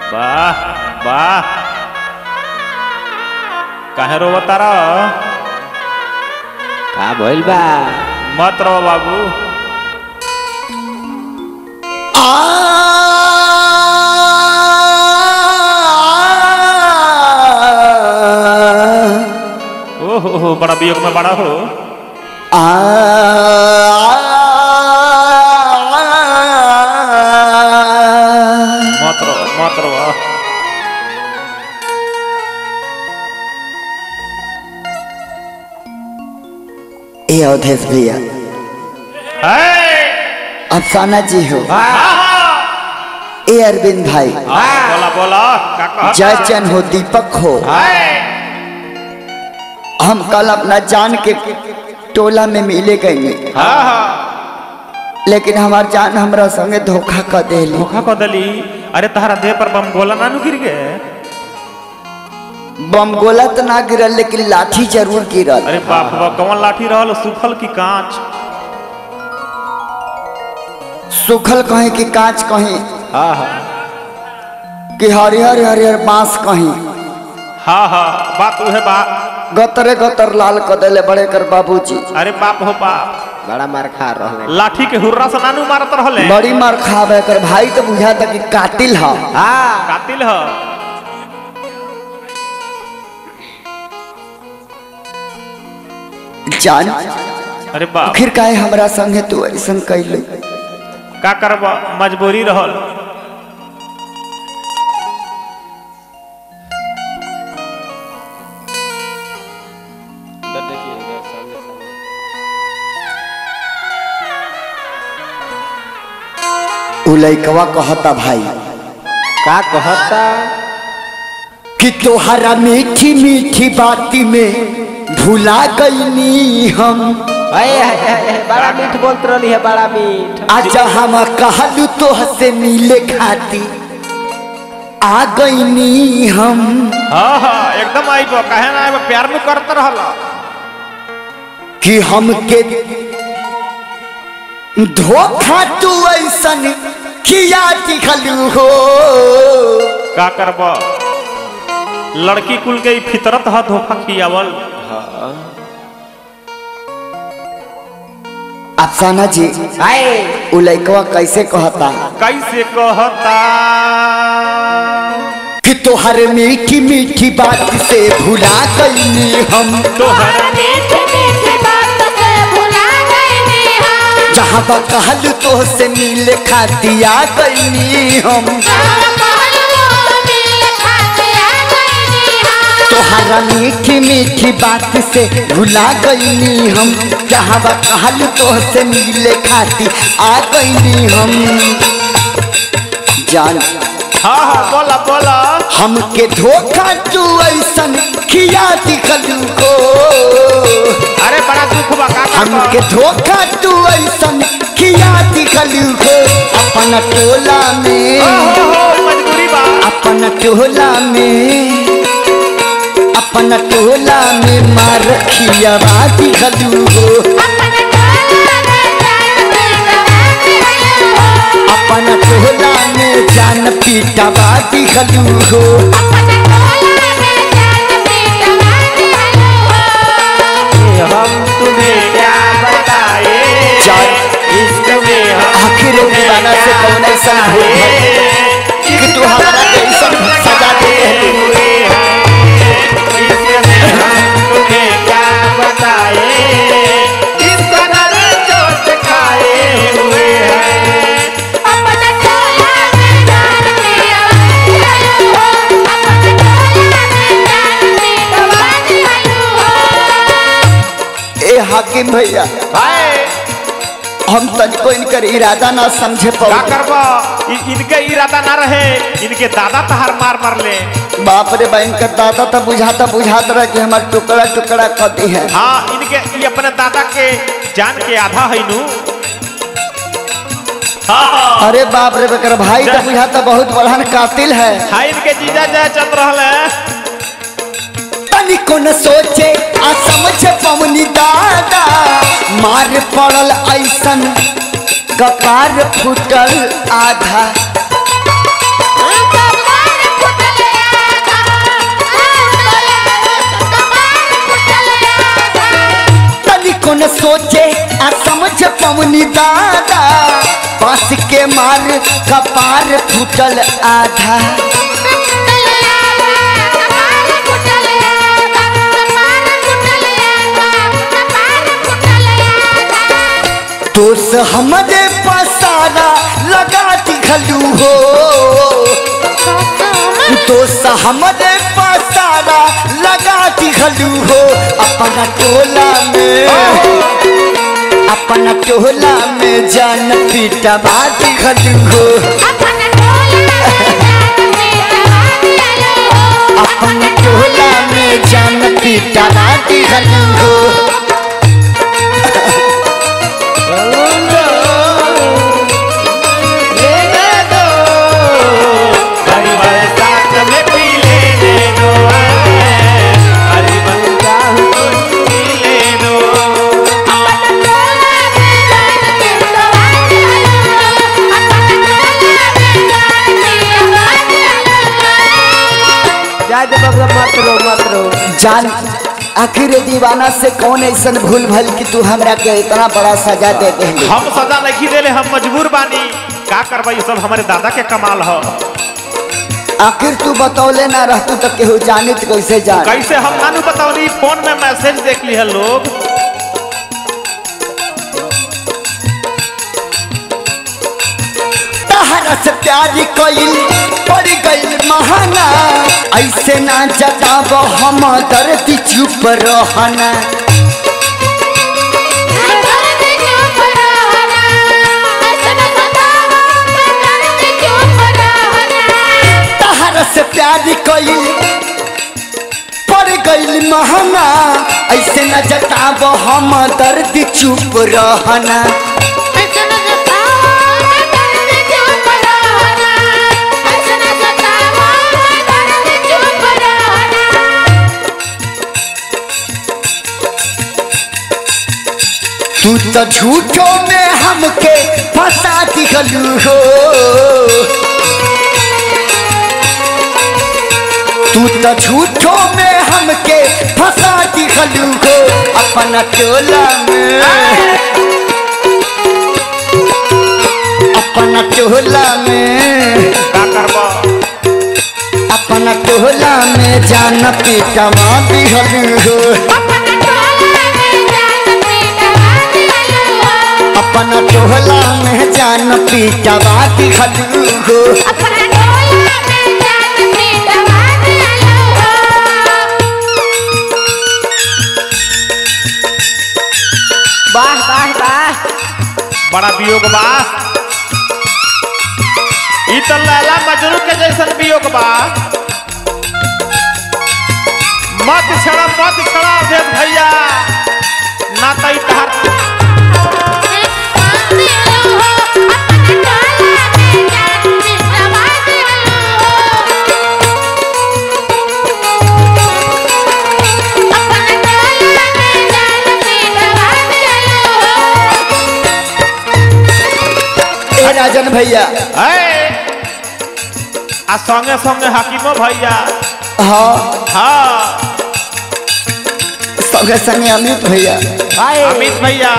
वाह वाह काहे रोवतारा का भइल बा मत रो बाबू ओ हो हो बड़ा वियोग में बड़ा हो मत रो मत रो ए अवधेश भैया है अफसाना जी हो ए अरविंद भाई बोला बोला का कहता? जय चंद हो दीपक हो है हम कल अपना जान के टोला में मिले गए हाँ हाँ लेकिन हमार जान हमरा संगे धोखा कर देली धोखा को दली अरे तहरा देह पर बम गोला नानू गिर गए बम गोला तो ना गिरल लेकिन लाठी जरूर गिरल अरे बाप रे बाप कौन लाठी रहल सुखल की कांच सुखल कहीं कि कांच कहीं हाँ हाँ कि हरिहर हरिहर बांस कहीं हाँ हाँ बात उहे बात गतरे गतर लाल कर देले बड़े कर बाबूजी अरे बाप हो बाप बड़ा मार खा रहले लाठी के हुर्रा से नानू मारत रहले बड़ी मार खावे कर भाई तो बुझा था कि कातिल हा हाँ कातिल ह जान अरे बाप फिर काहे हमरा संगे तू ऐसन कैले का करब मजबूरी रहल उ लइकवा कहता भाई का कहता कि तोहरा मीठी मीठी बाती में भुला गईनी हम अये अये, अये, बड़ा मीठ बोलत रहली है बड़ा मीठ आज हम कहलू तो से मिले खाती आ गईनी हम हाँ हाँ एकदम आइब काहे ना आइब प्यार में करत रहल कि हमके धोखा तू ऐसन किया दिखलू हो का करब लड़की कुल के ई फितरत ह धोखा खियावल अफसाना जी आए उ लइकवा कैसे कहता कैसे कहता कि तोहर मीठी मीठी बात से भुला गईनी हम तोहर मीठी मीठी बात से भुला गईनी हम जहाँ बा कहलू तो से मिले खाती आ गईनी हम जहाँ कहलू मिल खाते आ गईनी हम तोहरा मीठी मीठी बात से भुला गईनी हम जहाँ बा कहलू तो से मिले खाती आ गईनी हम जान हाँ हाँ बोला बोला हमके धोखा तू ऐसन किया दिखलू को अरे बड़ा दुख बा का हमके करब धोखा तू ऐसन किया दिखलू को अपन टोला में हो हो मजबूरी बा अपन टोला में अपन टोला में मार खियावा दिखलू हो अपन टोला में जान पीटवा दिहलू हो अपन टोला में जान पीटवा दिखलू हो अपन टोला में जान पीटवा दिहलू हो हम तुम्हें क्या बताए जान इश्क में हम आखिर दीवाना से कौन ऐसा हो कि तू हमारा कैसन सजा दे रहलू तुम्हें क्या बताए इस कदर चोट खाए हुए हैं अपन टोला में जान पीटवा दिहलू हो अपन टोला में जान पीटवा दिहलू हो ए हाकिम भैया भाई हम तनिको इनकर इरादा ना समझे का पाओ करबो इ- इनके इरादा ना रहे इनके दादा तहार मार मार ले बाप रे बहन का दादा तो बुझाता बुझाता रहा कि हमार टुकड़ा टुकड़ा कदी है हाँ इनके ये अपने दादा के जान के आधा है नु हाँ हाँ अरे बाप रे बेकर भाई तो बुझाता बहुत बड़हन कातिल है हाँ इनके जीजा जय चल रहा है तनिको न सोचे आ समझे पवनी दादा मार पड़ल ऐसन कपार फूटल आधा कपार तनिको न सोचे आ समझ पवनी दादा बस के मार कपार फूटल आधा दोस्त हमरे पसारा लगा दिखलू हो दोस्त हमरे पसारा लगा दिखलू हो अपना टोला में अपना टोला में जान पीटवा दिखलू हो अपना टोला में जान पीटवा दिखलू हो हरी बरसात में पी लेने दो हरी बरसात में पी ले दो जाए दे बबुआ मत रो मत रो जान आखिर दीवाना से कौन ऐसा भूल भल कि तू हमरा के इतना बड़ा सजा दे दे हम सजा नहीं देले हम मजबूर बानी का करबा ये सब हमारे दादा के कमाल ह आखिर तू बतौले ना रहतू तो केहू जानित कैसे जान कैसे हम नानू बताओली फोन में मैसेज देख ली है लोग तहरा से प्यार कइल पड़ गइल महाना ऐसे ना जताब हम दर्द चुप रहना तहरा से प्यार कइल पड़ गइल महाना ऐसे न जताब हम दर्द चुप रहना तू तो झूठो में हमके फंसा दिखलू हो तू तो झूठो में हमके फंसा दिखलू हो अपना टोला में अपना टोला में का करबा अपना टोला में जान पीटवा दिखलू हो अपना टोला में जान पीटवा दिखलू हो वाह वाह वाह बड़ा वियोग बा ई तो लैला मजनू के जैसन वियोग बा मत छड़ा मत छड़ा अवधेश भैया ना तो ई तहार ए राजन भैया है आ संगे संगे हकीमो भैया हाँ हाँ संगे संगे अमित भैया हाय अमित भैया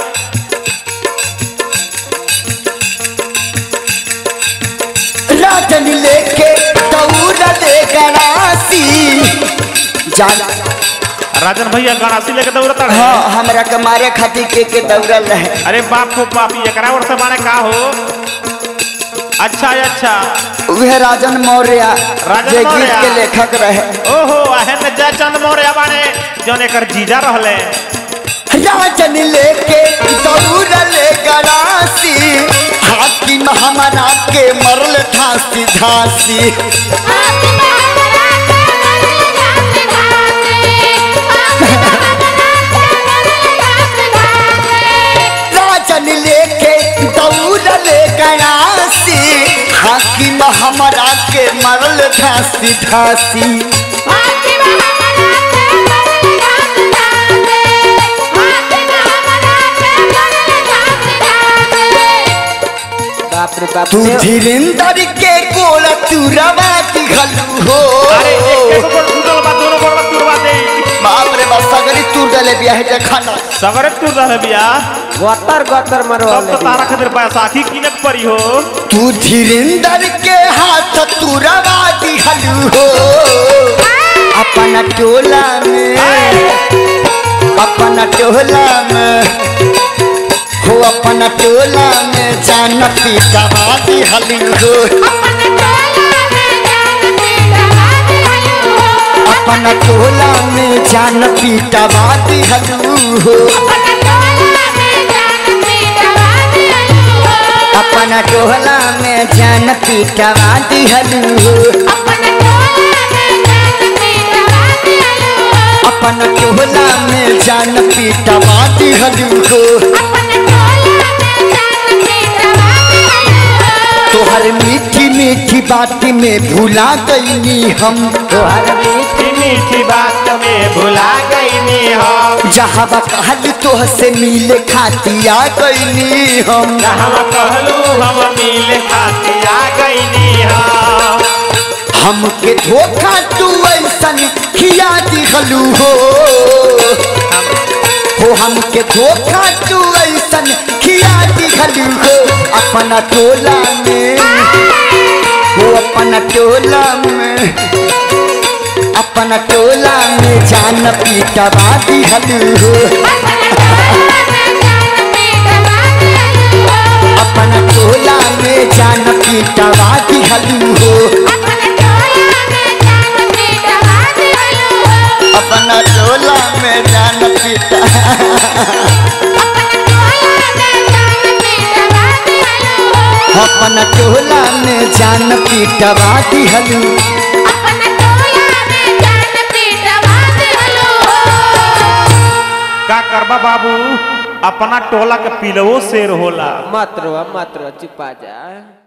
राजन लेके दौड़ दे गणासी जान राजन भैया गणासी लेके दौड़ता रहे हाँ हमरा के मारे खातिर के के दौड़ल रहे अरे बाप को बाप ये एकरा और से माने का हो अच्छा अच्छा वह राजन मौर्य राजन जे गीत मौर्य। के लेखक रहे ओहो अहन जयचंद मौर्य बाने जौन एकर जीजा रहले राजन लेके दौड़ ले गणासी हाकिम हमारा के मरल धासी धासी राजन लेके दौड़ ले गणासी हाकिम हमारा के मरल धासी धासी बाप रे बाप तू रे धीरेन्द्र के गोला तू रवा दिखलू हो अरे एक एक गोड़ टूटल बा दोनों गोड़ बा तुरवा दे बाप रे बाप सगरी तूर देले बिया है देखा ना सगरे तू रह बिया गतर गतर तब मरवाले तो तारा खातिर बैसाखी किनक पड़ी हो तू धीरेन्द्र के हाथ तू रवा दिहलू हो अपना टोला में अपना टोला में हो अपना टोला में जान पीटवा दिहलू हो अपना टोला में जान पीटवा दिहलू हो अपना टोला में जान पीटवा दिहलू हो अपना टोला में जान पीटवा दिहलू हो तोहर मीठी मीठी बात में भुला गईनी हम तोहर मीठी मीठी मीठी बात में भुला गईनी हम जहाँ कहल तोह से मिले खातिया गईनी हम हम कहलू हम मिले खाती आ गईनी हम हमके धोखा तू ऐसन खिया दिखलू हो हो हमके धोखा तू ऐसन खिया दिखलू हो अपना टोला में हो अपना टोला में अपना टोला में जान पीटवा दिखलू हो अपना टोला में जान पीटवा दिखलू हो अपना टोला में जान पीटा अपना टोला में जान पीटवा दिहलू का करबा बाबू अपना टोला के पिलवो शेर होला मत रो मत रो चुपा जा